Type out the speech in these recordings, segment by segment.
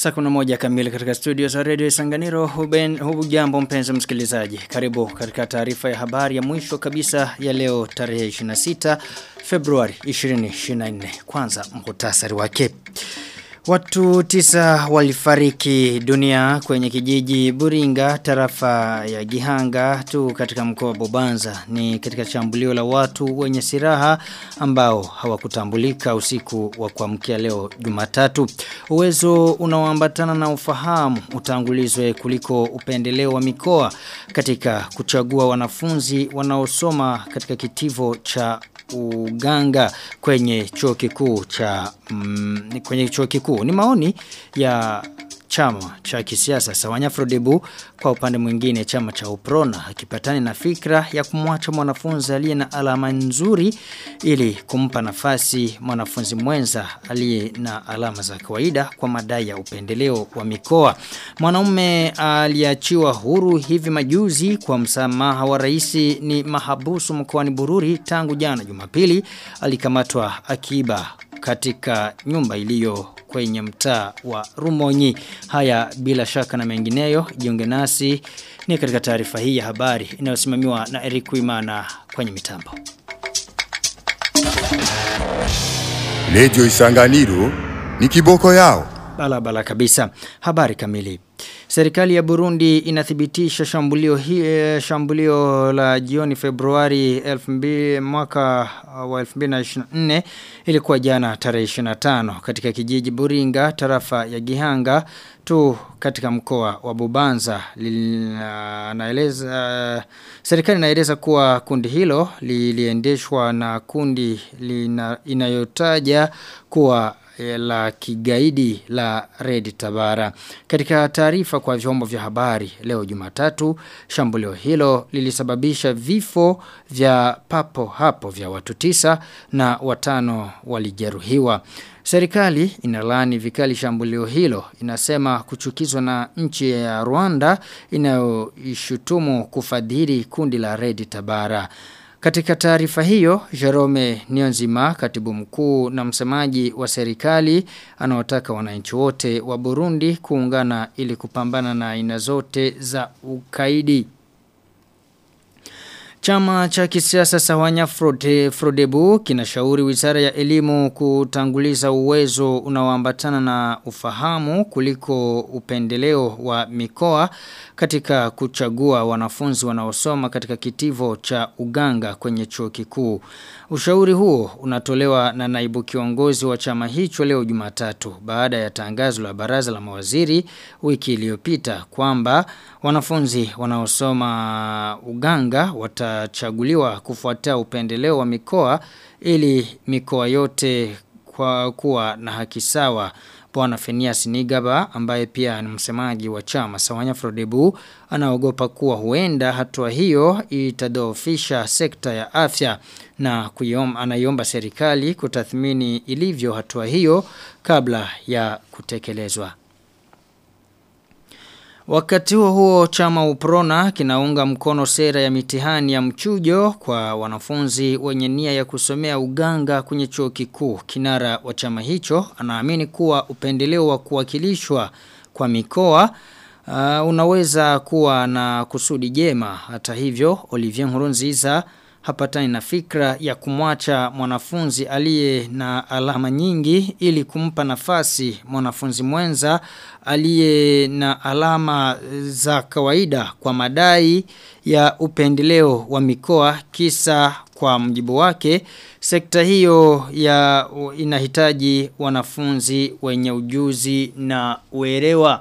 Saa kuna moja kamili katika studio za Radio Sanganiro huben hubu jambo mpenzi msikilizaji. Karibu katika taarifa ya habari ya mwisho kabisa ya leo tarehe 26 Februari 2024. Kwanza mhutasari wake. Watu tisa walifariki dunia kwenye kijiji Buringa tarafa ya Gihanga tu katika mkoa wa Bobanza ni katika shambulio la watu wenye silaha ambao hawakutambulika usiku wa kuamkia leo Jumatatu. Uwezo unaoambatana na ufahamu utangulizwe kuliko upendeleo wa mikoa katika kuchagua wanafunzi wanaosoma katika kitivo cha uganga kwenye chuo kikuu cha mm, kwenye chuo kikuu ni maoni ya chama cha kisiasa Sawanya Frodebu kwa upande mwingine chama cha Uprona hakipatani na fikra ya kumwacha mwanafunzi aliye na alama nzuri ili kumpa nafasi mwanafunzi mwenza aliye na alama za kawaida kwa madai ya upendeleo wa mikoa. Mwanaume aliachiwa huru hivi majuzi kwa msamaha wa rais ni mahabusu mkoani Bururi tangu jana Jumapili alikamatwa akiba katika nyumba iliyo kwenye mtaa wa Rumonyi. Haya bila shaka na mengineyo jiunge nasi ni katika taarifa hii ya habari inayosimamiwa na Eric Wimana kwenye mitambo. Radio Isanganiro ni kiboko yao. Bala bala kabisa. Habari kamili. Serikali ya Burundi inathibitisha shambulio hii shambulio la jioni Februari 2000 mwaka wa 2024 ilikuwa jana tarehe 25 katika kijiji Buringa tarafa ya Gihanga tu katika mkoa wa Bubanza naeleza serikali inaeleza kuwa kundi hilo liliendeshwa na kundi lina, inayotaja kuwa la kigaidi la Red Tabara. Katika taarifa kwa vyombo vya habari leo Jumatatu, shambulio hilo lilisababisha vifo vya papo hapo vya watu tisa na watano walijeruhiwa. Serikali inalani vikali shambulio hilo inasema kuchukizwa na nchi ya Rwanda inayoishutumu kufadhili kundi la Red Tabara. Katika taarifa hiyo, Jerome Nionzima, katibu mkuu na msemaji wa serikali, anaotaka wananchi wote wa Burundi kuungana ili kupambana na aina zote za ukaidi. Chama cha kisiasa Sawanya Frode, Frodebu kinashauri wizara ya elimu kutanguliza uwezo unaoambatana na ufahamu kuliko upendeleo wa mikoa katika kuchagua wanafunzi wanaosoma katika kitivo cha uganga kwenye chuo kikuu. Ushauri huo unatolewa na naibu kiongozi wa chama hicho leo Jumatatu baada ya tangazo la baraza la mawaziri wiki iliyopita kwamba wanafunzi wanaosoma uganga watachaguliwa kufuatia upendeleo wa mikoa ili mikoa yote kwa kuwa na haki sawa Bwana Fenias Nigaba ambaye pia ni msemaji wa chama Sawanya Frodebu anaogopa kuwa huenda hatua hiyo itadhoofisha sekta ya afya na kuyom, anaiomba serikali kutathmini ilivyo hatua hiyo kabla ya kutekelezwa. Wakati huo huo chama uprona kinaunga mkono sera ya mitihani ya mchujo kwa wanafunzi wenye nia ya kusomea uganga kwenye chuo kikuu. Kinara wa chama hicho anaamini kuwa upendeleo wa kuwakilishwa kwa mikoa uh, unaweza kuwa na kusudi jema. Hata hivyo Olivier Nkurunziza hapatani na fikra ya kumwacha mwanafunzi aliye na alama nyingi ili kumpa nafasi mwanafunzi mwenza aliye na alama za kawaida kwa madai ya upendeleo wa mikoa kisa kwa mjibu wake sekta hiyo ya inahitaji wanafunzi wenye ujuzi na uelewa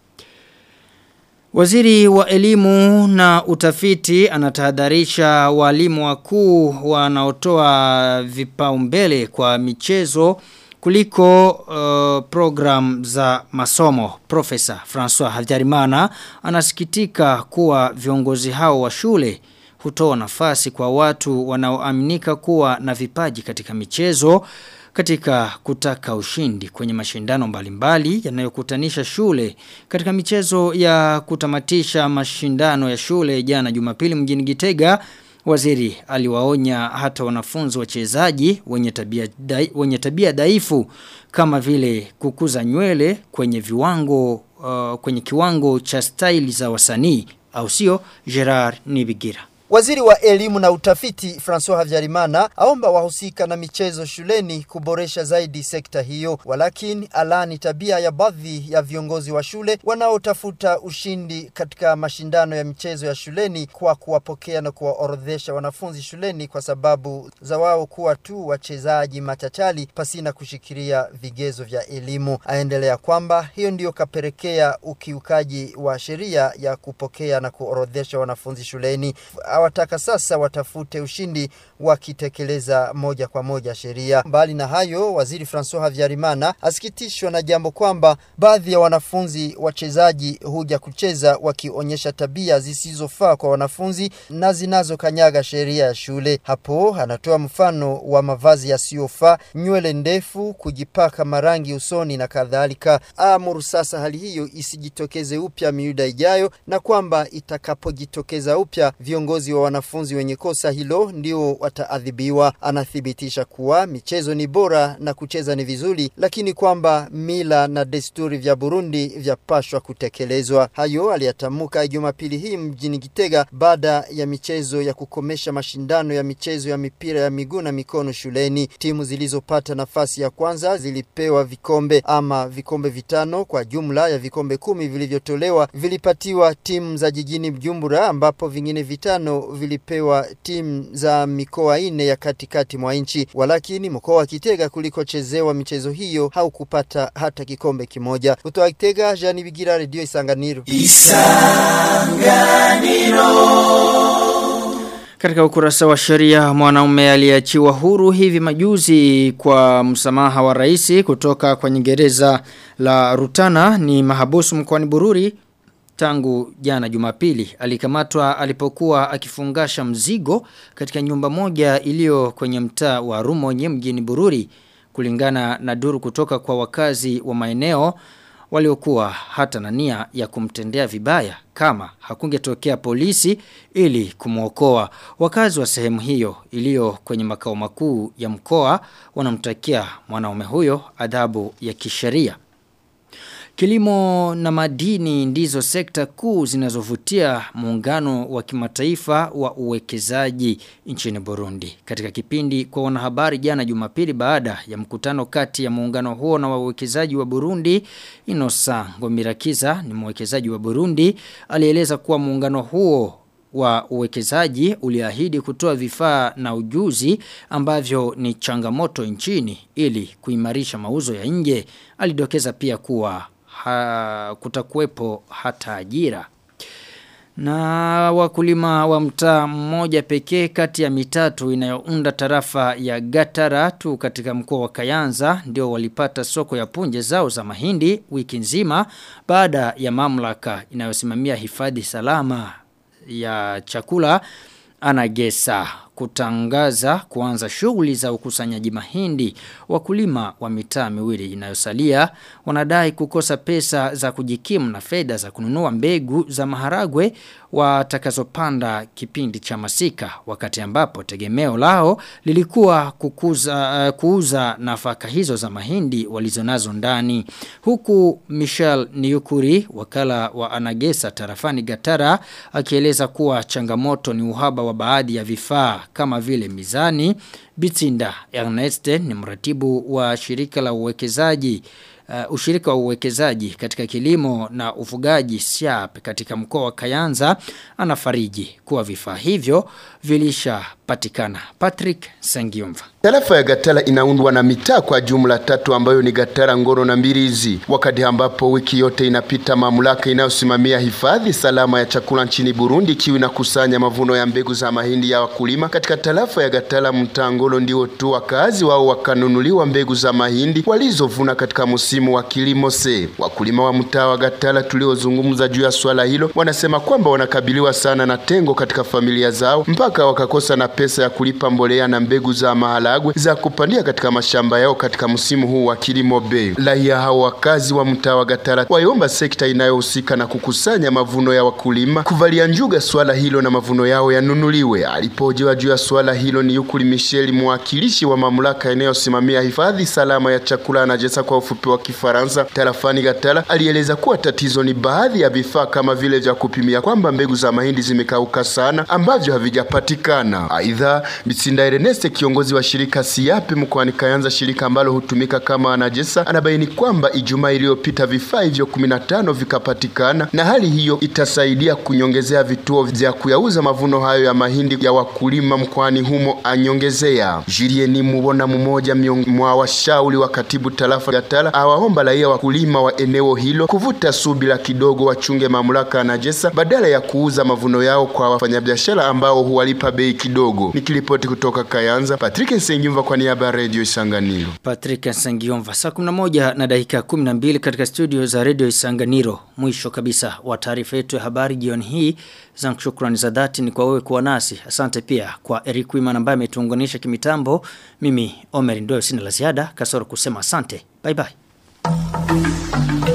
Waziri wa elimu na utafiti anatahadharisha walimu wakuu wanaotoa vipaumbele kwa michezo kuliko uh, program za masomo. Profesa François Hajarimana anasikitika kuwa viongozi hao wa shule hutoa nafasi kwa watu wanaoaminika kuwa na vipaji katika michezo katika kutaka ushindi kwenye mashindano mbalimbali yanayokutanisha shule katika michezo ya kutamatisha mashindano ya shule jana Jumapili mjini Gitega Waziri aliwaonya hata wanafunzi wachezaji wenye tabia dai, wenye tabia dhaifu kama vile kukuza nywele kwenye viwango uh, kwenye kiwango cha style za wasanii au sio Gerard Nibigira. Waziri wa elimu na utafiti François Havyarimana aomba wahusika na michezo shuleni kuboresha zaidi sekta hiyo, walakini alani tabia ya baadhi ya viongozi wa shule wanaotafuta ushindi katika mashindano ya michezo ya shuleni kwa kuwapokea na kuwaorodhesha wanafunzi shuleni kwa sababu za wao kuwa tu wachezaji machachali pasina kushikilia vigezo vya elimu. Aendelea kwamba hiyo ndiyo kapelekea ukiukaji wa sheria ya kupokea na kuorodhesha wanafunzi shuleni awataka sasa watafute ushindi wakitekeleza moja kwa moja sheria. Mbali na hayo, waziri Francois Havyarimana asikitishwa na jambo kwamba baadhi ya wanafunzi wachezaji huja kucheza wakionyesha tabia zisizofaa kwa wanafunzi na zinazokanyaga sheria ya shule. Hapo anatoa mfano wa mavazi yasiyofaa, nywele ndefu, kujipaka marangi usoni na kadhalika. Amuru sasa hali hiyo isijitokeze upya miuda ijayo, na kwamba itakapojitokeza upya viongozi wa wanafunzi wenye kosa hilo ndio wataadhibiwa. Anathibitisha kuwa michezo ni bora na kucheza ni vizuri, lakini kwamba mila na desturi vya Burundi vyapashwa kutekelezwa. Hayo aliyatamka Jumapili hii mjini Gitega baada ya michezo ya kukomesha mashindano ya michezo ya mipira ya miguu na mikono shuleni. Timu zilizopata nafasi ya kwanza zilipewa vikombe ama vikombe vitano kwa jumla ya vikombe kumi vilivyotolewa vilipatiwa timu za jijini Bujumbura ambapo vingine vitano vilipewa timu za mikoa ine ya katikati mwa nchi, walakini mkoa wa Kitega kulikochezewa michezo hiyo haukupata hata kikombe kimoja. Kutoka Kitega, Jean Bigira, Radio Isanganiro. Katika ukurasa wa sheria mwanaume aliachiwa huru hivi majuzi kwa msamaha wa rais kutoka kwenye gereza la Rutana ni mahabusu mkoani Bururi tangu jana Jumapili alikamatwa alipokuwa akifungasha mzigo katika nyumba moja iliyo kwenye mtaa wa Rumonye mjini Bururi kulingana na duru kutoka kwa wakazi wa maeneo waliokuwa hata na nia ya kumtendea vibaya kama hakungetokea polisi ili kumwokoa wakazi wa sehemu hiyo iliyo kwenye makao makuu ya mkoa wanamtakia mwanaume huyo adhabu ya kisheria Kilimo na madini ndizo sekta kuu zinazovutia muungano wa kimataifa wa uwekezaji nchini Burundi. Katika kipindi kwa wanahabari jana Jumapili baada ya mkutano kati ya muungano huo na wawekezaji wa Burundi, Inosa Ngomirakiza ni mwekezaji wa Burundi, alieleza kuwa muungano huo wa uwekezaji uliahidi kutoa vifaa na ujuzi ambavyo ni changamoto nchini ili kuimarisha mauzo ya nje. Alidokeza pia kuwa ha, kutakuwepo hata ajira. Na wakulima wa mtaa mmoja pekee kati ya mitatu inayounda tarafa ya Gataratu katika mkoa wa Kayanza ndio walipata soko ya punje zao za mahindi wiki nzima baada ya mamlaka inayosimamia hifadhi salama ya chakula anagesa kutangaza kuanza shughuli za ukusanyaji mahindi wakulima wa mitaa miwili inayosalia wanadai kukosa pesa za kujikimu na fedha za kununua mbegu za maharagwe watakazopanda kipindi cha masika wakati ambapo tegemeo lao lilikuwa kukuza, uh, kuuza nafaka hizo za mahindi walizonazo ndani huku Michel Niukuri wakala wa Anagesa tarafani Gatara akieleza kuwa changamoto ni uhaba wa baadhi ya vifaa kama vile mizani Bitsinda Ernest ni mratibu wa shirika la uwekezaji uh, ushirika wa uwekezaji katika kilimo na ufugaji SIAP katika mkoa wa Kayanza anafariji kuwa vifaa hivyo vilishapatikana. Patrick Sangiumva. Tarafa ya Gatara inaundwa na mitaa kwa jumla tatu ambayo ni Gatara, Ngoro na Mbirizi. Wakati ambapo wiki yote inapita, mamlaka inayosimamia hifadhi salama ya chakula nchini Burundi ikiwa inakusanya mavuno ya mbegu za mahindi ya wakulima katika tarafa ya Gatara, mtaa Ngoro, ndio tu wakazi wao wakanunuliwa mbegu za mahindi walizovuna katika msimu msimu wa kilimo se. Wakulima wa mtaa wa Gatala tuliozungumza juu ya swala hilo wanasema kwamba wanakabiliwa sana na tengo katika familia zao mpaka wakakosa na pesa ya kulipa mbolea na mbegu za maharagwe za kupandia katika mashamba yao katika msimu huu wa kilimo bei. Raia hao wakazi wa mtaa wa Gatala waiomba sekta inayohusika na kukusanya mavuno ya wakulima kuvalia njuga swala hilo na mavuno yao yanunuliwe. Alipohojiwa juu ya swala hilo ni Yukuli Michel, mwakilishi wa mamlaka inayosimamia hifadhi salama ya chakula na jesa kwa ufupi wa Kifaransa tarafani Gatala, alieleza kuwa tatizo ni baadhi ya vifaa kama vile vya kupimia kwamba mbegu za mahindi zimekauka sana ambavyo havijapatikana. Aidha, Mitsinda Ernest, kiongozi wa shirika Siape mkoani Kayanza, shirika ambalo hutumika kama anajesa, anabaini kwamba Ijumaa iliyopita vifaa hivyo 15 vikapatikana, na hali hiyo itasaidia kunyongezea vituo vya kuyauza mavuno hayo ya mahindi ya wakulima mkoani humo, anyongezea. Julieni Mubona, mmoja mwa washauri wa katibu tarafa Gatala, awaomba raia wakulima wa eneo hilo kuvuta subira kidogo, wachunge mamlaka ya najesa badala ya kuuza mavuno yao kwa wafanyabiashara ambao huwalipa bei kidogo. Nikiripoti kutoka Kayanza, Patrick Nsengyumva kwa niaba ya Radio Isanganiro. Patrick Nsengyumva saa 11 na dakika 12 katika studio za Radio Isanganiro. Mwisho kabisa wa taarifa yetu ya habari jioni hii. Zangu shukrani za dhati ni kwa wewe kuwa nasi. Asante pia kwa Eric Wiman ambaye ametuunganisha kimitambo. Mimi Omer ndio sina la ziada kasoro kusema asante. Bye bye.